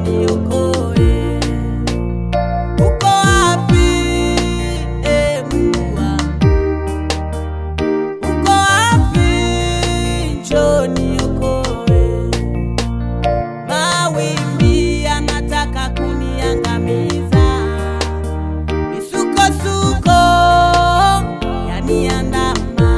niokoe. Uko wapi, e Mungu wangu? Uko wapi? Njoo niokoe. Mawimbi yanataka kuniangamiza, misukosuko yaniandama,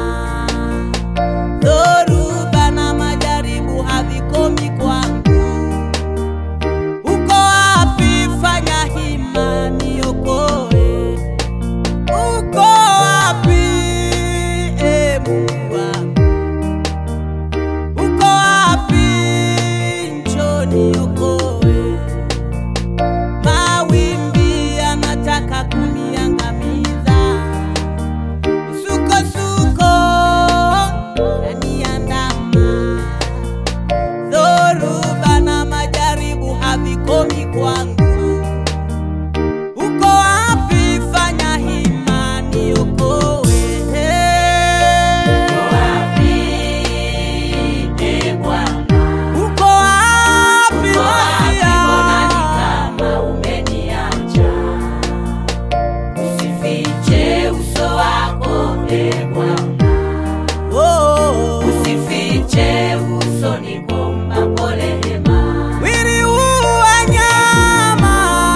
dhoruba na majaribu havikomi kwangu. Uko wapi? Fanya hima niokoe. Uko wapi, e Mungu wangu? Uko wapi? Njoo niokoe. Mawimbi yanataka kuniangamiza, misukosuko yaniandama, dhoruba na majaribu havikomi kwangu. Uko wapi? Fanya hima niokoe. Uko wapi Masia? Oh, mwili huu wa nyama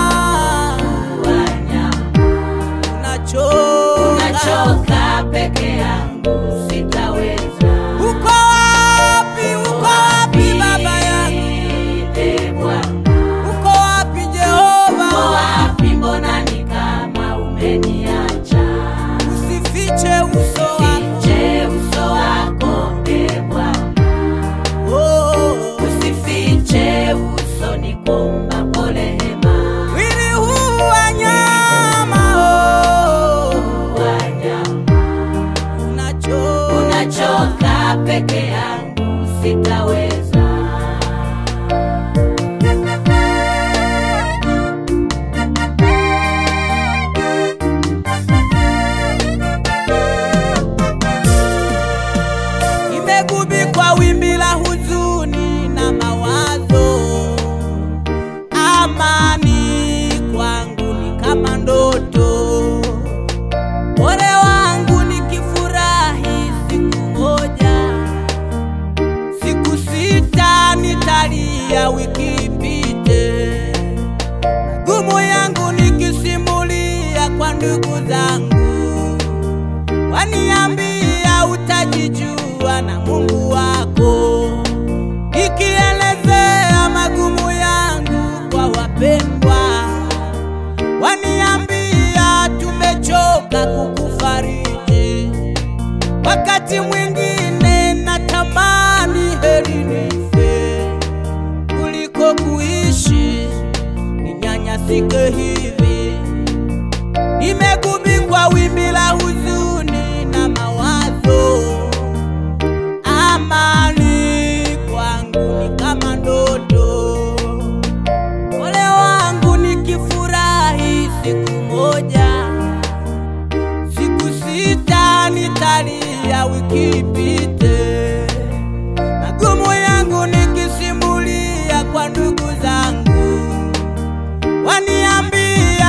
unachoka. Nachoka peke yangu sitaweza. Uko wapi? Uko wapi baba yangu? Ee Bwana, Uko wapi uko Jehova? wapi? Mbona ni kama umeniacha? Usifiche uso wako. Fiche uso wako, Ee Bwana, Oh, usifiche uso, nikuombapo rehema. mwili huu wa nyama oh, Wanyama, unachoka. unachoka peke yangu sitaweza. Nimegubikwa wimbi la huzuni na mawazo, amani kwangu ni kama ndoto. Ole wangu nikifurahi siku moja, siku sita nitalia wiki ipite, magumu yangu nikisimulia kwa ndugu zangu waniambia utajijua na Mungu wako, ikielezea magumu yangu kwa wapendwa, waniambia tumechoka kukufariji. Wakati mwingine natamani heri nife kuliko kuishi ninyanyasike hivi. Nimegubikwa wimbi la huzuni na mawazo, amani kwangu ni kama ndoto. Ole wangu nikifurahi siku moja, siku sita nitalia wiki ipite, magumu yangu nikisimulia kwa ndugu zangu waniambia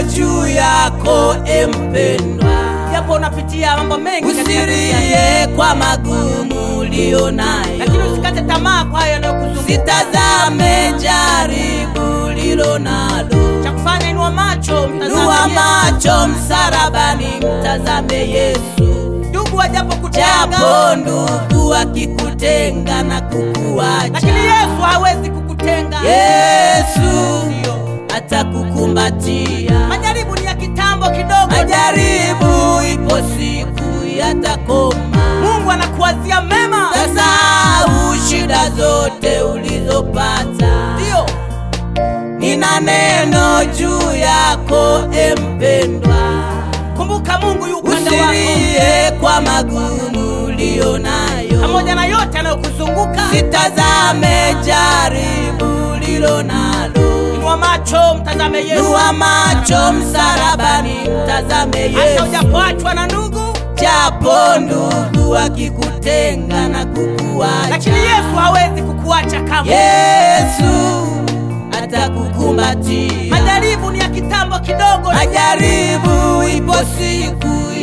juu yako empendwa, japo unapitia mambo mengi katika dunia hii. usirie kwa magumu ulio nayo, lakini usikate tamaa kwa hayo yanayokuzunguka. sitazame jaribu lilo nalo, Cha kufanya inua macho, mtazame nua Yesu. macho msarabani, mtazame Yesu. Ndugu wajapo kutenga, Japo ndugu akikutenga na kukuacha, lakini Yesu hawezi kukutenga. Yesu Ndio. atakukumbatia. Majaribu ni ya kitambo kidogo. Majaribu ipo siku yatakoma, Mungu anakuwazia mema. tasahau shida zote ulizopata. Ndio. Nina neno juu yako empendwa, Kumbuka Mungu yu upande wako. usilie kwa magumu ulio nayo, Pamoja na yote yanayokuzunguka. sitazame jaribu lilo nalo. Inua macho, mtazame Yesu. Nua macho msarabani, mtazame Hata Yesu. ujapoachwa na ndugu, Japo ndugu akikutenga na kukuacha, lakini Yesu hawezi kukuacha kamwe. Yesu atakukumbatia. Majaribu ni ya kitambo kidogo. Majaribu ipo siku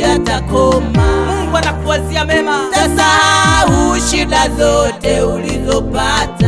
yatakoma, Mungu anakuwazia mema. tasahau shida zote ulizopata.